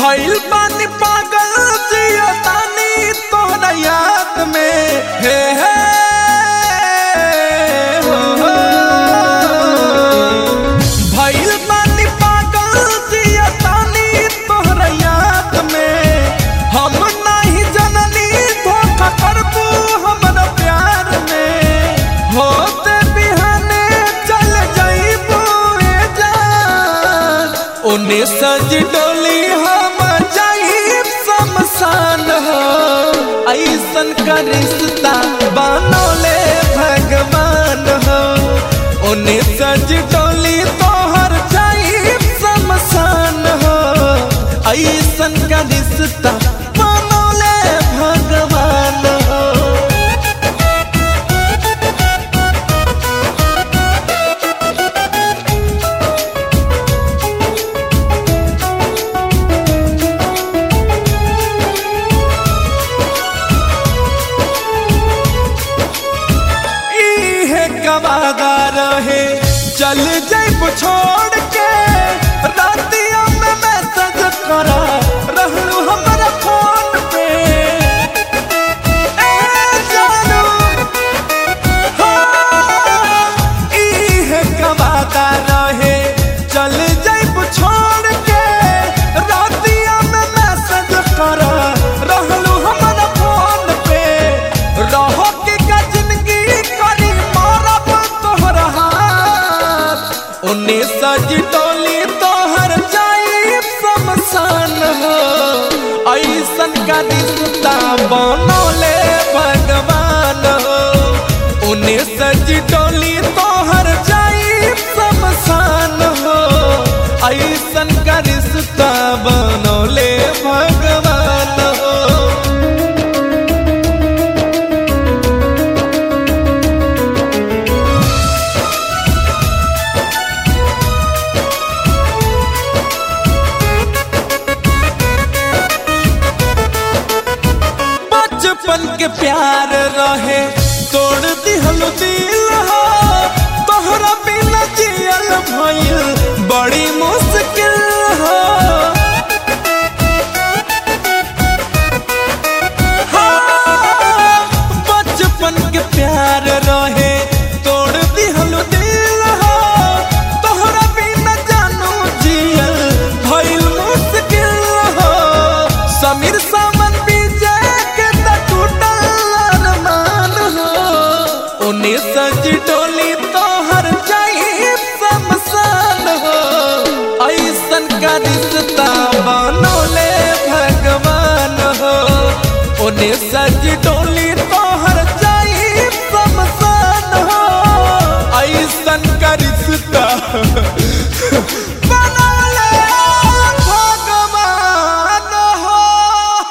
भइल बानी पागल जिया तानी तोहरा याद में हे हे हो, हो। भइल बानी पागल जिया तानी तोहरा याद में हम नहीं जननी धोखा करबू हमरा प्यार में होते बिहाने चल जाइबू ए जान ओने सज डोली हम जाइब शमशान हो ऐसन का रिश्ता बनौले भगवान हो ओने सज डोली तोहर जाइब शमशान हो ऐसन का रिश्ता बनौले भगवान हो इहे कवादा रहे चल जैब छोड़ के रातिया में मैसेज करा रहलू हमरा फोन पे ए जानू हाँ, इहे कवादा रहे चल जैब छोड़ के रातिया में मैसेज करा रहलू हमरा फोन पे रहो के का जिंदगी करी मारब तोहर हाथ उन्ने सज डोली तोहर जाई शमशान हो ऐसन का रिश्ता बनौले भगवान हो उन्ने सज डोली तोहर जाई शमशान हो ऐसन का रिश्ता बनौले भगवान हो बचपन के प्यार रहे तोड़ दिहल दिल हो तोहरा बिना जियल भइल बड़ी मुश्किल हो हाँ, बचपन के प्यार रहे तोड़ दिहल दिल हो तोहरा बिना जानू जियल भइल मुश्किल हो समीर सामन विजय के त टूटल अरमान हो ओने सज डोली तोहर जाई शमशान हो ऐसन का रिश्ता